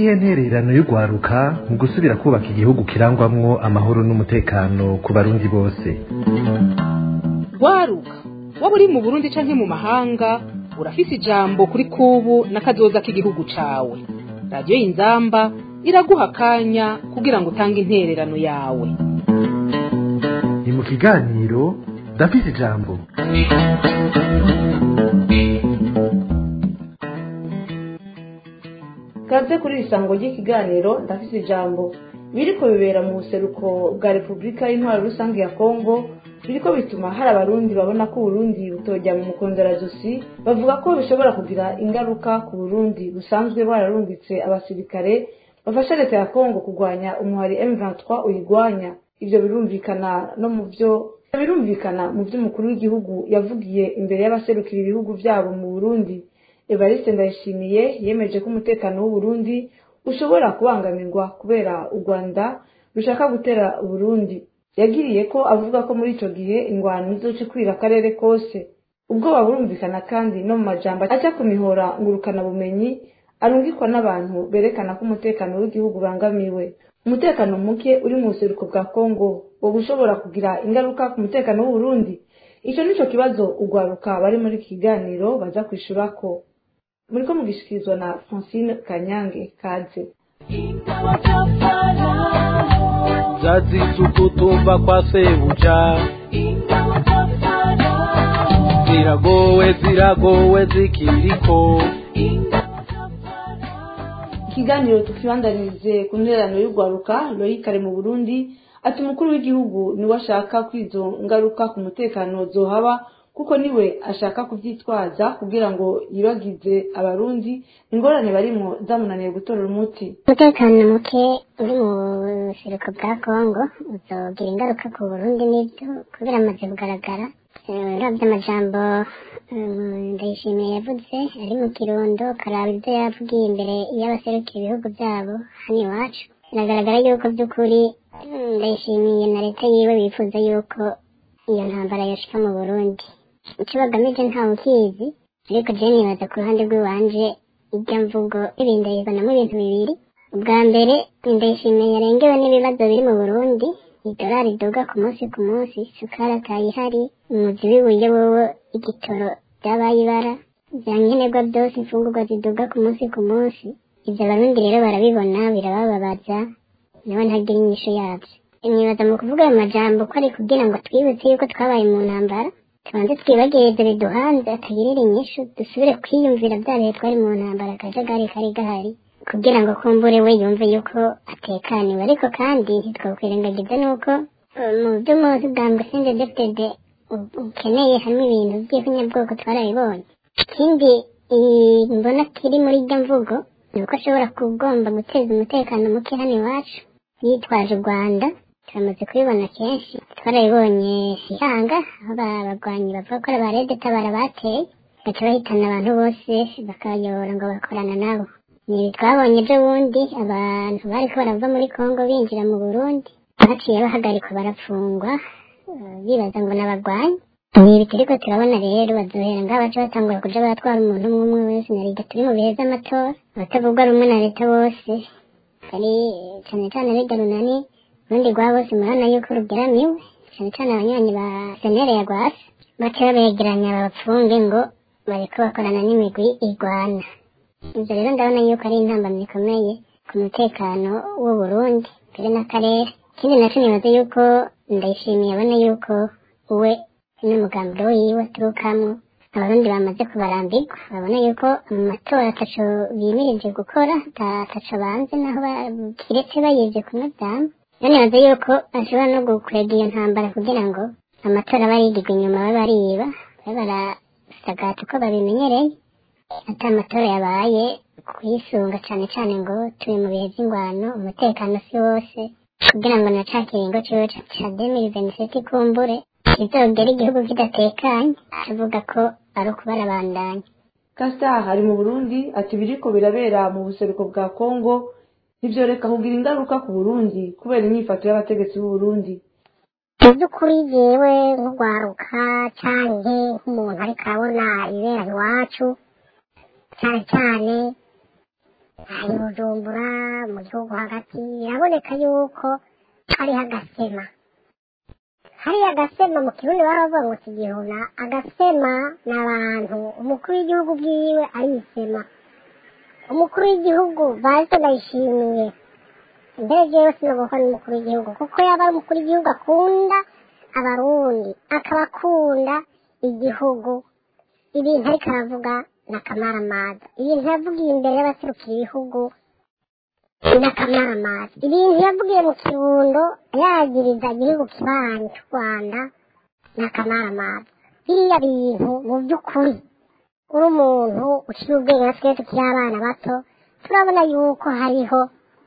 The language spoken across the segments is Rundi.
niyihe ntererano y'urwaruka mu gusubira kubaka igihugu kirangwamwo amahoro n'umutekano ku barundi bose rwaruka waba uri mu burundi canke mu mahanga urafise ijambo kuri kubu n'akazoza k'igihugu cawe radiyo y'inzamba iraguha akanya kugira ngo utange intererano yawe ni mu kiganiro ndafise ijambo kaze kuri iri sango ry'ikiganiro ndafise ijambo biriko bibera mu buseruko bwa repubulika y'intwaro rusange ya kongo biriko bituma hari abarundi babona ko uburundi butojya mu mukonderazosi bavuga ko bishobora kugira ingaruka ku burundi busanzwe bwararungitse abasirikare bafasha leta ya kongo kurwanya umuhari m23 uyigwanya ivyo birumvikana no mu vyo birumvikana mu vyo umukuru w'igihugu yavugiye imbere y'abaserukira ibihugu vyabo mu burundi evariste ndayishimiye yemeje ko umutekano w'uburundi ushobora kubangamirwa kubera u rwanda rushaka gutera uburundi yagiriye ko avuga ko muri ico gihe ingwano izoca ikwira akarere kose ubwoba burumvikana kandi no mu majambo aca ku mihora ngurukana bumenyi arungikwa n'abantu berekana ko umutekano w'igihugu ubangamiwe umutekano muke uri mu buseruko bwa kongo wo gushobora kugira ingaruka ku mutekano w'uburundi ico nico kibazo urwaruka bari muri iki kiganiro baza kwishurako muriko mugishikirizwa na francine kanyange kaze zazize ukutumva kwa sebuja ziragowe ziragowe zikiriko ikiganiro tukibandanirize ku ntererano y'urwaruka loyikare mu burundi ati umukuru w'igihugu niwe ashaka ko izo ngaruka ku mutekano zohaba kuko niwe ashaka kuvyitwaza kugira ngo yibagize abarundi ingorane barimwo zamunaniye gutorera umuti umutekano muke uri mu buseruko bwa kongo uzogira ingaruka ku burundi n'ibyo kubera amaze kugaragara uravye amajambo ndayishimiye yavuze ari mu kirundo karaba ivyo yavugiye imbere y'abaserukira ibihugu vyabo hano iwacu biragaragara yuko vy'ukuri ndayishimiye na leta yiwe bifuza yuko iyo ntambara yoshika mu burundi ico bagamije ntawe ukizi ariko je nibaza ku ruhande rw'iwanje irya mvugo ibinda yizanamo ibintu bibiri ubwa mbere ndayishimiye yarengewe n'ibibazo biri mu burundi idolari iduga ku munsi ku munsi sukari atayihari umuzi w'ibuye wowe igitoro vyabaye ibara vya nkenerwa vyose imfungurwa ziduga ku munsi ku munsi ivyo abarundi rero barabibona birabababaza nawe ntagira inyishu yavyo imyibaza mu kuvuga ayo majambo ko ari kugira ngo twibutse yuko twabaye mu ntambara tubanze twibagirize biduhanze atagirira inyishu dusubire kwiyumvira vya bihe twari mu ntambara akajagari kari gahari kugira ngo kumbure we yumve yuko atekaniwe ariko kandi ntitwakwirengagiza nuko mu vy'umuzi bwa mbusinde defdede ukeneye hamwe ibintu vy'ihunyabwoko twarabibonye ikindi mbona kiri muri iryo mvugo ni uko ashobora kugomba guteza umutekano muke hano iwacu yitwaje u rwanda turamaze kubibona kenshi twarabibonye ihanga aho abagwanyi bavuga ko ba rede tabara bateye baca bahitana abantu bose bakabayobora ngo bakorana nabo ni twabonye ejo bundi abantu bariko barava muri kongo binjira mu burundi baciye bahagarikwa barafungwa bibaza ngo n'abagwanyi ni ibi turiko turabona rero bazohera ngaho baca batangura kuja baratwara umuntu umwe umwe wese na leta turi mu bihe vy'amatora abatavuga rumwe na leta bose ari cane cane abiga runani urundi rwa bose murabona yuko rugeramiwe cane cane abanywanyi ba senere ya gwasi baca babegeranya babapfunge ngo bariko bakorana n'imigwi igwana ivyo rero ndabona yuko ari intambamyi ikomeye ku mutekano w'uburundi mbere n'akarere ikindi naco nibaza yuko ndayishimiye abona yuko we n'umugambi wiwe aturukamwo abarundi bamaze kubarambirwa babona yuko mu matora ataco bimirije gukora ataco banze naho kiretse bayivye kunovyama rero nibaza yuko ashobora no gukwega iyo ntambara kugira ngo amatora barigirwa inyuma babe bariba babe barasagata uko babimenyereye ati amatora yabaye kuyisunga cane cane ngo turi mu bihe vy'ingwano umutekano si wose kugira ngo na ca kiringo ciwe ca demiri veniseti kumbure kizogera igihugu kidatekanye avuga ko ari ukubarabandanya kasita hari mu burundi ati biriko birabera mu buseruko bwa kongo ntivyoreka kugira ingaruka ku burundi kubera inyifato y'abategetsi b'uburundi mu by'ukuri jewe nk'urwaruka canke nk'umuntu ariko arabona ibera iwacu cyane cyane hari bujumbura mu gihugu hagati biraboneka yuko hariho agasema hariya agasema mu kirundi baravuga ngo kigihuna agasema ni abantu umukuru w'igihugu bwiwe arisema umukuru w'igihugu bazi ndayishimiye mbere jewe sinoboka n'umukuru w'igihugu kuko yaba ari umukuru w'igihugu akunda abarundi akaba akunda igihugu ibintu ariko aravuga ni akamaramaza ibintu yavugiye imbere y'abaserukira ibihugu ni akamaramaza ibintu yavugiye mu kirundo yagiriza igihugu kibanyi cy'u rwanda ni akamaramaza biriya bintu mu by'ukuri uri umuntu ukiri ubwenge na twese tukiri abana bato turabona yuko hariho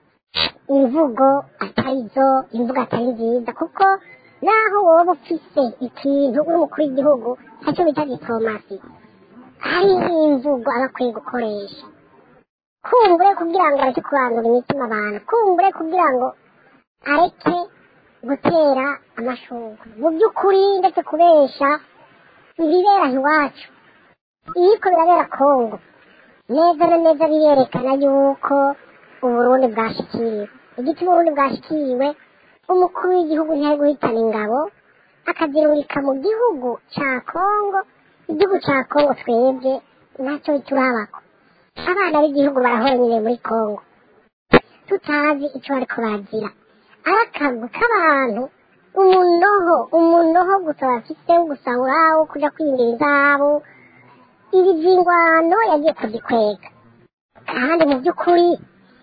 imvugo atari zo imvugo atari nziza kuko naho woba ufise ikintu uri umukuru w'igihugu ntacyo bita diplomasi hari imvugo aba akwiye gukoresha kumbure kugira ngo areke kurandura imitima abantu kumbure kugira ngo areke gutera amashurwe mu by'ukuri ndetse kubesha ibibera iwacu ibiko birabera kongo neza na neza birerekana yuko uburundi bwashikiriwe igituma uburundi bwashikiriwe umukuru w'igihugu ntiyari guhitana ingabo akazirungika mu gihugu ca kongo igihugu ca kongo twebwe ntacyo turabako abana b'igihugu barahora nyine muri kongo tutazi icyo bariko bagira ari akagwi k'abantu umunoho umunoho gusa bafise wo gusahura wo kuja kwinjira izabo ibi vyingwano yagiye kuzikwega kandi mu by'ukuri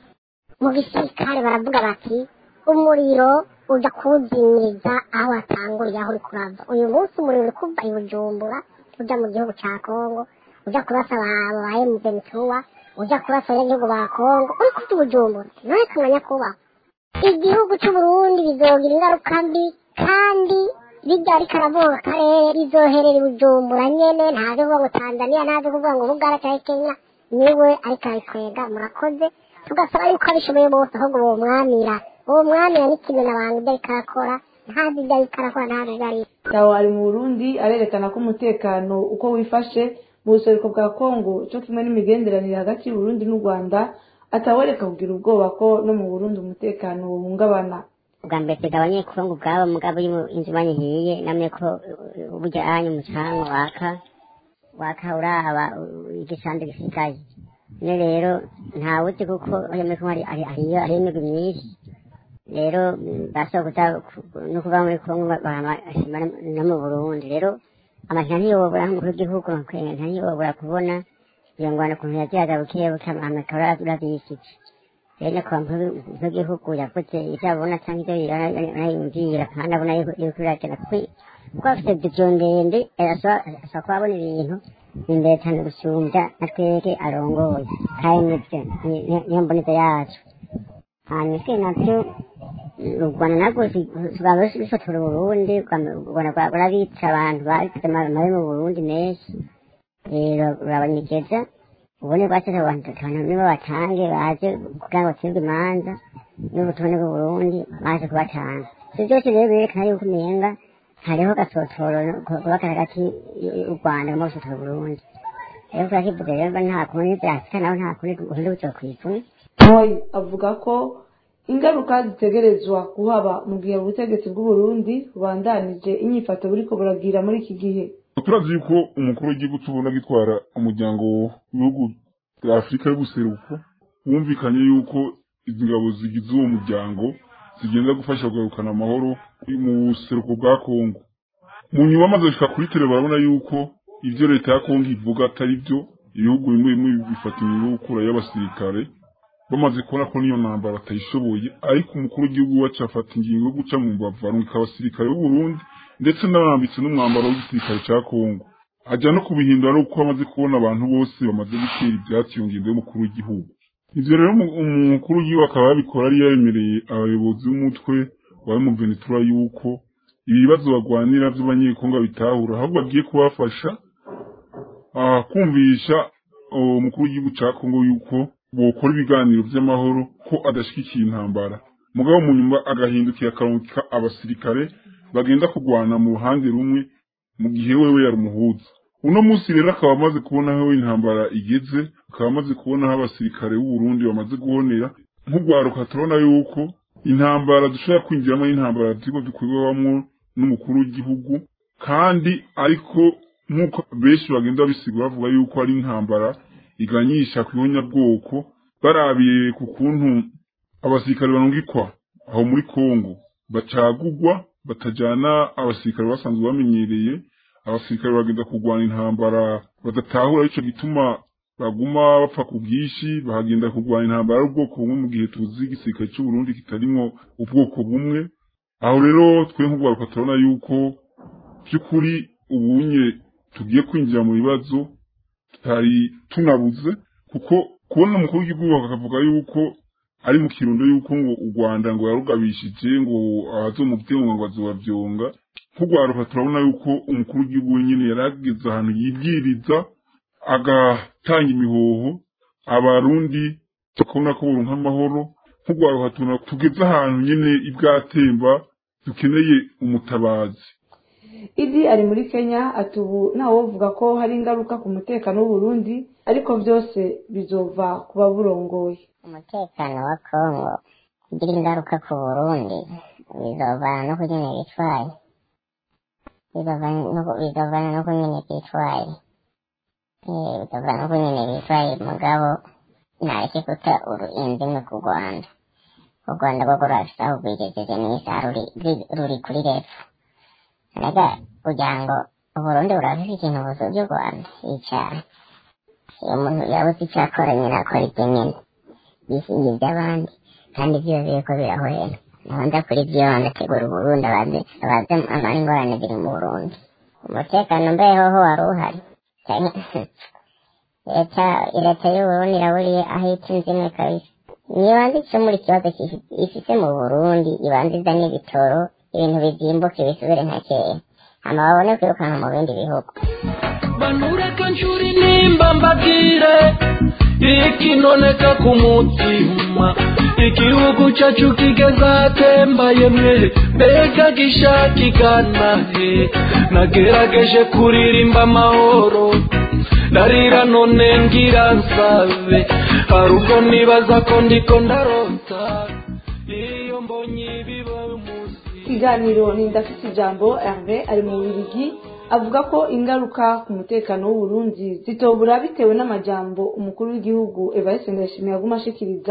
mu gisirikare baravuga bati umuriro uja kuwuzimiriza aho watanguriye aho uri kurava uyu munsi umuriro uri kuva i bujumbura uja mu gihugu ca kongo uja kurasa abo ba emuventuwa uja kurasa abanyagihugu ba kongo uri kuva i bujumbura none kamenya kubaho igihugu c'uburundi bizogira ingaruka mbi kandi bijya ariko aravuga akarere rizoherera i bujumbura nyene ntaze kuvuga ngo tanzania ntaze kuvuga ngo bugara cyangwa kenya niwe ariko arabikwega murakoze tugasaba yuko abishoboye bose ahubwo bomwamira bomwamira n'ikimena abantu ibyo ariko arakora ntazi ibyo ariko arakora ntazi ibyo ari Tawo ari mu Burundi arerekana ko umutekano uko wifashe mu buseruko bwa Kongo cyo kimwe n'imigenderanire hagati y'Uburundi n'u Rwanda atawereka kugira ubwoba ko no mu Burundi umutekano uhungabana ubwa mbere tega abanyekongo ubwabo mugabo iyo inzu banyihiye namwe ko uh, burya anyu umucanga waka waka uraba uh, igisande gisigaye ne rero ntawuzi kuko iyo muri kumwe ari ariyo ari imigwi myinshi rero mm, basaba kuza ku- no kuva muri kongo bahama no mu burundi rero amajana ntiyobora nk'umukuru w'igihugu ntiyobora kubona iyo ngwano ukuntu yagihaga buke buke amakaro urabyisiki rero nyakubahwa umukuru w'igihugu yavuze ibyo abona cyangwa ibyo anayumvira kandi abona yuko biragenda kuko kuko afite vidiyo ndende ashobora kuba abona ibintu imbere cyane gusumbya na twebwe arongoye kandi nibyo ni- ni- niyo mboneza yacu hanyuma twe nabyo u rwanda nabwo rwaba rufotora uburundi u rwanda rwaba rurabica abantu bagize amabi mu burundi menshi rero rurabanyegeza ubundi rwasize abantu abantu nibo batange baje kugira ngo bacibwe imanza n'ubutumwa bw'uburundi baje kubatanga ibyo byose rero birerekana yuko umenga hariho gasotoro kubaka hagati y'u rwanda no gusotora uburundi rero turakivuze rero nta kundi byasika naho nta kundi ubundi bucyo kwivuna Moyi avuga ko ingaruka zitegerezwa kuhaba mu gihe ubutegetsi bw'Uburundi bubandanije inyifato buriko buragira muri iki gihe turazi yuko umukuru w'igihugu tubona gitwara umuryango w'ibihugu bya afurika y'ubuseruko wumvikanye yuko izi ngabo zigize uwo muryango zigenda gufasha kugarukana amahoro mu buseruko bwa kongo mu nyuma amaze gushika kuri tele barabona yuko ibyo leta ya kongo ivuga atari byo ibihugu bimwe bimwe bifata inyungu gukura y'abasirikare bamaze kubona ko niyo ntambara batayishoboye ariko umukuru w'igihugu wacu afata ingingo yo guca mu mbavu arungika abasirikare b'uburundi ndetse n'abambitse n'umwambaro w'igisirikare cya kongo ajya no kubihindura no kuko amaze kubona abantu bose bamaze gutera ibyatsi iyo ngingo y'umukuru w'igihugu ivyo rero umu- umukuru w'igihugu akaba yabikora yari yemereye abayobozi b'umutwe wa emuventura yuko ibibazo bagwanira vy'abanyekongo bitahura ahubwo agiye kubafasha ah, kumvisha uwo mukuru w'igihugu ca kongo yuko bokora ibiganiro vy'amahoro ko adashigikiye intambara mugabo mu nyuma agahindukira akarungika abasirikare bagenda kurwana mu ruhande rumwe mu gihe wewe yari umuhuza uno munsi rero akaba amaze kubona aho intambara igeze akaba amaze kubona aho abasirikare b'uburundi bamaze guhonera nk'urwaruka turabona yuko intambara dushobora kwinjiramo n'intambara ziriko zikorwamwo n'umukuru w'igihugu kandi ariko nk'uko benshi bagenda babisigura bavuga yuko ari intambara iganyisha ku ihonyabwoko barabiye ku kuntu abasirikare barungikwa aho muri kongo bacagugwa batajana abasirikare basanzwe bamenyereye abasirikare bagenda kurwana intambara badatahura ico gituma baguma bapfa ku bwinshi bahagenda kurwana intambara y'ubwoko bumwe mu gihe tuzi igisirikare c'uburundi kitarimwo ubwoko bumwe aho rero twe nk'urwaruka turabona yuko by'ukuri ubunye tugiye kwinjira mu bibazo tutari tunabuze kuko kubona umukuru w'igihugu akavuga yuko ari mu kirundo yuko ngo u Rwanda ngo yarugabishije ngo abazomuvyonga ngo azobavyonga nk'urwaruka turabona yuko umukuru w'igihugu wenyine yarageze ahantu yibwiriza agatanga imihoho abarundi tukabona ko burunka amahoro nk'urwaruka tubona tugeze ahantu nyine ibwatemba dukeneye umutabazi idi ari muri kenya ati ubu ntawovuga ko hari ingaruka ku mutekano w'uburundi ariko byose bizova ku baburongoye umutekano wa kongo ugira ingaruka ku burundi bizovana no kunyene bitwaye bizovana no kunyene bitwaye bizovana no kunyene bitwaye mugabo nareke guta indimwe ku rwanda u rwanda rwo rurafise aho rwigejeje n'isaha ruri kuri refu rega kugira ngo uburundi burafise ikintu busuvye u rwanda icaha iyo umuntu yabuze ico akora nyene akora ibyo nyene yisinga iby'abandi kandi byose biriko birahwera naho ndakora ibyo ndategura uburundi abaze abaze amara ingorane ziri mu burundi umutekano mbehoho wari uhari leta leta y'uburundi iraburiye aho ica inzimwe kabisa nibanze icumura ikibazo ifise mu burundi ibanze izane ibitoro ibintu bizimbuke bisubire nka kera hama babone kwirukanka mu bindi bihugu banureka nshuri nimba mbabwire ikinoneka ku mutima igihugu cyacu kigeze ahatembaye mwe mbega gishakigana he nagerageje kuririmba amahoro ndarira none ngira nsabe hari ubwo nibaza ko ndiko ndarota iyo mbonye ibiba munsi ikiganiro ni ndafite ijambo herve ari mu bubirigi avuga ko ingaruka ku mutekano w'uburundi zitobura bitewe n'amajambo umukuru w'igihugu evariste ndayishimiye aguma ashikiriza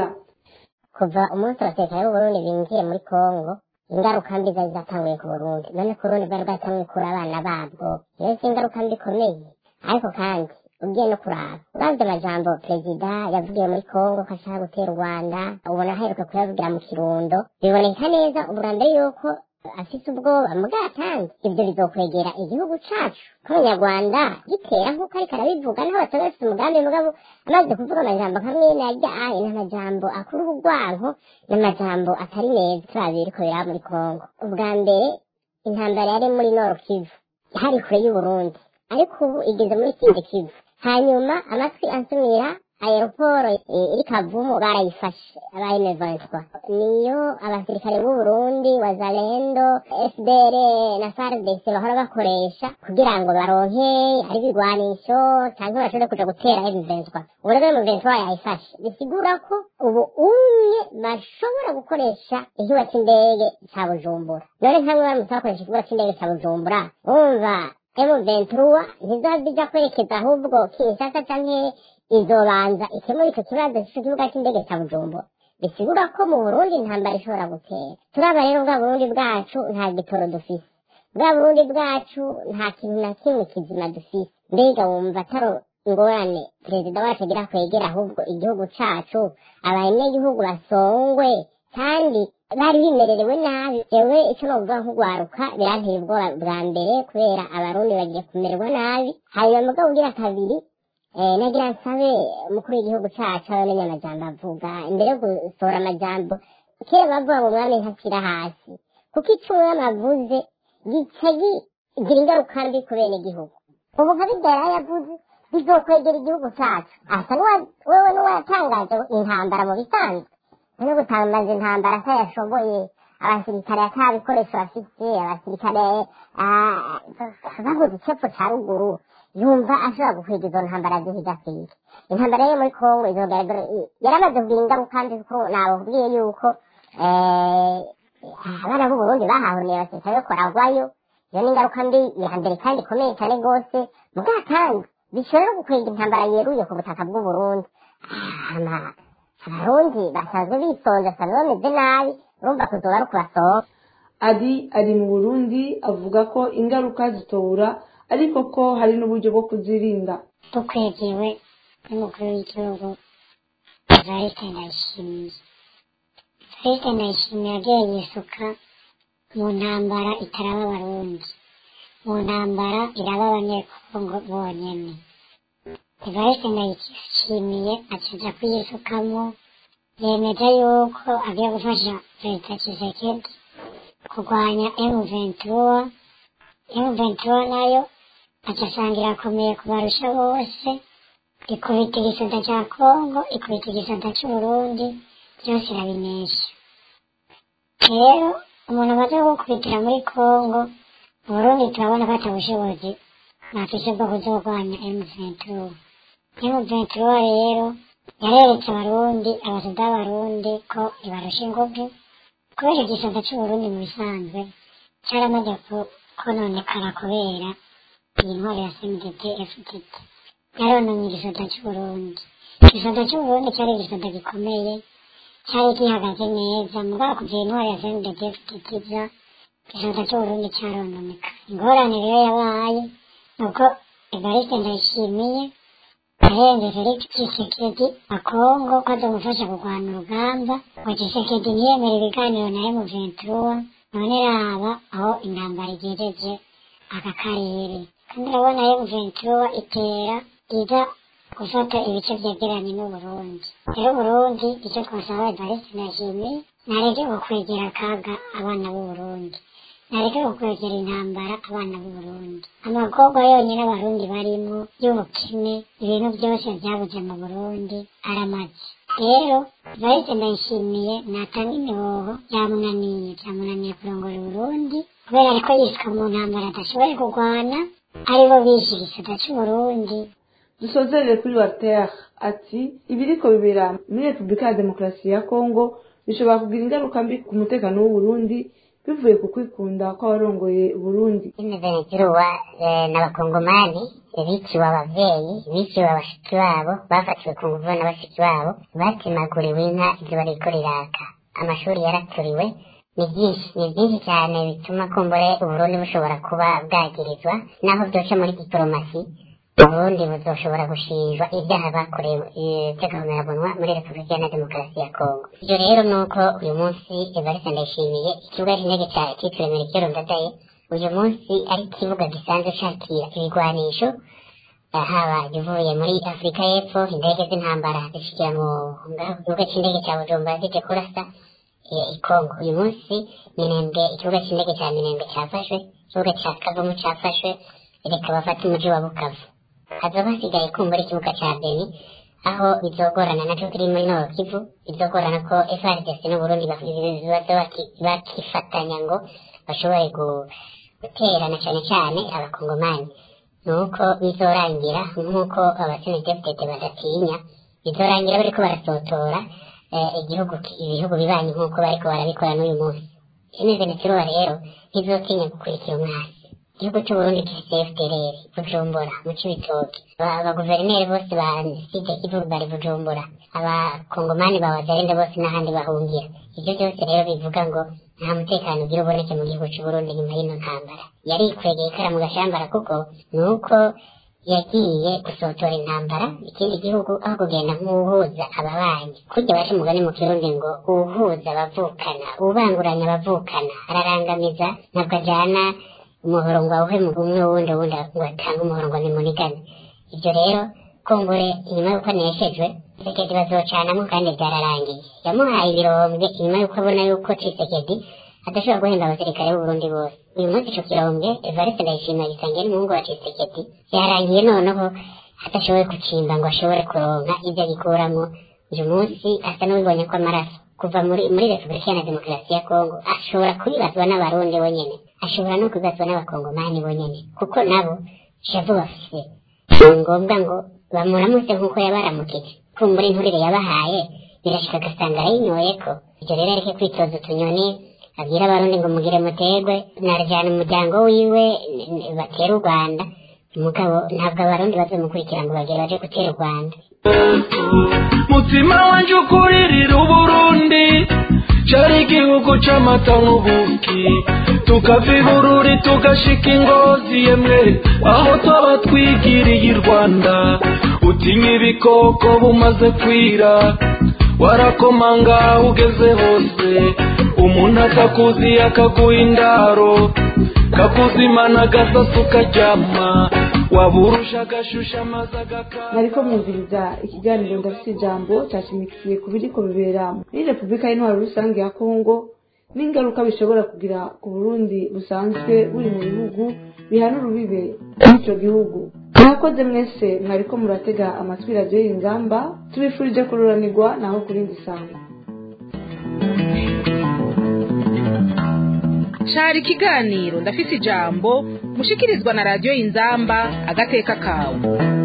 kuva umunsi abatekano b'uburundi binjiye muri kongo ingaruka mbi zari zatanguye ku burundi none ku burundi bwari bwatanguye kura abana babwo iyo si ingaruka mbi ikomeye ariko kandi ugiye no kuraba uravye amajambo perezida yavugiye muri kongo ko ashaka gutera u rwanda ubona aheruka kuyavugira mu kirundo biboneka neza ubwa mbere yuko afise ubwoba mugabo kandi ivyo bizokwegera igihugu cacu k'umunyarwanda gitera nk'uko ariko arabivuga naho bataba bafise umugambi mugabo amaze kuvuga amajambo kamwe narya aye n'amajambo akura ubugwanko n'amajambo atari meza turabi biriko biraba muri kongo ubwa mbere intambara yari muri noro kivu hari kure y'uburundi ariko ubu igeze muri kindi kivu hanyuma amatwi ansumira aeroporo iri kavumu barayifashe abaye ventura niyo abasirikare b'u Burundi wazalendo fdr na fardc bahora bakoresha kugira ngo baronke ari ibigwanisho cyangwa bashobore kuja gutera ventura ubu rero ventura yayifashe bisigura ko ubu umwe bashobora gukoresha ikibuga c'indege ca bujumbura none nkamwe baramutse bakoresha ikibuga c'indege ca bujumbura umva M23 ntizazija kwerekeza ahubwo Kinshasa canke izobanza ikemura ico kibazo c'ikibuga c'indege ca Bujumbura bisigura ko mu Burundi intambara ishobora gutera turaba rero bwa Burundi bwacu nta gitoro dufise bwa Burundi bwacu nta kintu na kimwe kizima dufise mbega wumva ataro ingorane perezida wacu agira kwegera ahubwo igihugu cacu abanyagihugu basongwe kandi bari bimererewe nabi jewe ico novuga nk'ugwaruka biranteye ubwoba bwa mbere kubera abarundi bagiye kumererwa nabi hanyuma mugabo ugira kabiri nagira nsabe umukuru w'igihugu cacu abamenya amajambo avuga imbere yo gusohora amajambo kera bavuga ngo umwami ntakira hasi kuko ico umwami avuze gica kigira ingaruka mbi ku bene igihugu ubu nka bidara yavuze bizokwegera igihugu cacu asa wewe n'uwatangaje intambara mu bisanzwe no gutangaza intambara atayashoboye abasirikare ata bikoresho bafite abasirikare babuze icepfo ca ruguru yumva ashobora gukwega izo ntambara zihiga kwiga intambara yo muri kongo izogaragara yaramaze kugira ingaruka mbi kuko nababwiye yuko eh, abana b'uburundi bahahuriye abasirikare ko baragwayo iyo ni ingaruka mbi ya mbere kandi ikomeye cyane rwose mugabo kandi bishobora gukwega intambara yeruye ku butaka bw'uburundi Ama- abarundi basanzwe bitonze basanzwe bameze nabi urumva kuzoba ari ukubasohoka adi ari mu burundi avuga ko ingaruka zitobura ariko ko hari n'uburyo bwo kuzirinda dukwegewe n'umukuru w'igihugu evariste ndayishimiye evariste ndayishimiye yagiye yisuka mu ntambara itaraba abarundi mu ntambara iraba abanyekongo bonyene evariste ndayishimiye acaja kuyisukamo yemeje yuko agiye gufasha perezida kisekedi kurwanya emu ventura emu ventura nayo acasanga irakomeye kubarusha bose ikubita igisata cya kongo ikubita igisata c'uburundi byose irabinesha rero umuntu amaze gukubitira muri kongo uburundi turabona ko ata bushobozi bafise bwo kuzorwanya M23 M23 rero yareretse abarundi abasoda b'abarundi ko ibarusha inguvu kubera igisata c'uburundi mu bisanzwe caramaze ku- kononekara kubera iyi ntwaro ya CNDD FDD yarononye igisata c'uburundi igisata c'uburundi cyari igisata gikomeye cyari gihagaze neza mugabo kuva iyi ntwaro ya CNDD FDD iza igisata c'uburundi cyarononeka ingorane rero yabaye nuko evariste ndayishimiye ahenze felix tshisekedi akongo ko azomufasha kurwana urugamba ngo tshisekedi ntiyemere ibiganiro na M23 none raba aho intambara igejeje aka karere kandi urabona M23 itera iza gufata ibice vyegeranye n'uburundi rero uburundi icyo twasaba evariste ndayishimiye nareke gukwegera akaga abana b'uburundi nareke gukwegera intambara abana b'uburundi amagorwa yonyine abarundi barimo y'ubukene ibintu byose byabuze mu burundi aramaze rero varese ndayishimiye natanga imihoho byamunaniye byamunaniye kurongora uburundi kubera ariko yiswe mu ntambara adashoboye kurwana aribo bishe igisata c'uburundi dusozerere kuri water ati ibiriko bibera muri repubulika ya demokarasi ya kongo bishobora kugira ingaruka mbi ku mutekano w'uburundi bivuye ku kwikunda kw'abarongoye uburundi imivenituruwa n'abakongomani biciwe abavyeyi biciwe abashiki babo bafatiwe ku nguvu na bashiki babo batemaguriwe inka ivyo bariko riraka amashuri yaraturiwe ni byinshi ni byinshi cyane bituma kumbure uburundi bushobora kuba bwagirizwa naho byoca muri diporomasi uburundi buzoshobora gushinjwa ibyaha bakorewe by'agahomerabunwa muri repubulika iharanira demokarasi ya kongo ibyo rero ni uko uyu munsi evariste ndayishimiye ikibuga cy'indege cya cyitiriwe merekero ndadaye uyu munsi ari ikibuga gisanzwe cakira ibigwanisho eh, haba ivuye muri afurika y'epfo indege z'intambara zishikira mu ngaho ku kibuga cy'indege cya bujumbura zije kurasa eh, i kongo uyu munsi minembwe ikibuga cy'indege cya minembwe cyafashwe ikibuga cya kavumu cyafashwe reka bafate umuji wa bukavu hazoba hasigaye kumbura ikibuga cya beni aho bizogorana naco kiri muri noro kivu bizogorana ko frdc n'uburundi baza bakifatanya ngo bashobore gu- guterana cyane cyane abakongomani nuko bizorangira nk'uko abasenedefudete badatinya bizorangira bariko barasotora eh, igihugu ibihugu bibanyi nk'uko bariko barabikora n'uyu munsi venezuela rero ntizotinya gukurikira umwasi igihugu cy'uburundi gifite fdrr bujumbura mu cibitoki Aba- abaguverineri bose ba side kivu bari bujumbura abakongomani ba wazarinde bose n'ahandi bahungira ibyo byose rero bivuga ngo nta mutekano ugira uboneke mu gihugu cy'uburundi nyuma y'ino ntambara yari ikwegeye ikara mu gashambara kuko ni uko yagiye gusotora intambara ikindi gihugu aho kugenda nk'uwuhuza ababanyi kurya baca umugani mu kirundi ngo uwuhuza abavukana ubanguranya abavukana ararangamiza ntabwo ajyana umuhoro ngo awuhe mu umwe wundi wundi ngo atange umuhoro ngo nimunigane ibyo rero kumbure inyuma y'uko aneshejwe Tshisekedi bazocanamo kandi byararangiye yamuhaye ibirombe inyuma y'uko abona yuko Tshisekedi adashobora guhemba abasirikare b'uburundi bose uyu munsi ico kirombe evariste ndayishimiye gisangiye n'umuhungu wa Tshisekedi yarangiye noneho adashoboye gucimba ngo ashobore kuronka ibyo agikuramo uyu munsi asa n'uwibonye ko amaraso kuva muri muri repubulika iharanira demokarasi ya kongo ashobora kubibazwa n'abarundi bonyene ashobora no kubibazwa n'abakongomani bonyene kuko nabo shavu bafise si ngombwa ngo bamuramutse nk'uko yabaramukije kumbura inturire yabahaye birashika agasanga arayinyoyeko ibyo rero areke kwitoza utunyoni abwira abarundi ngo mugire mutegwe narajyana umuryango wiwe n- n- batere u rwanda mugabo ntabwo abarundi bazomukurikira ngo bagere baje gutera u rwanda mutima wanje ukuririra uburundi cari igihugu c'amata n'ubuki tukava ibururi tugashika ingozi yemwe aho twaba twigiriye i rwanda utinya ibikoko bumaze kwira warakomanga aho ugeze hose umuntu akakuzi akaguha indaro kakuzimana agasasa ukaryama waburusha agashusha amazi agakara nariko mwumviriza ikiganiro ndafite ijambo cyashimikiye ku biriko bibera muri repubulika y'intwaro rusange ya kongo n'ingaruka bishobora kugira ku burundi busanzwe buri mu bihugu bihana urubibe n'ico gihugu mwakoze mwese mwariko muratega amatwi radiyo y'ingamba tubifurije kururanirwa naho kuri ndisango cari ikiganiro ndafise ijambo mushikirizwa na radiyo inzamba agateka kawe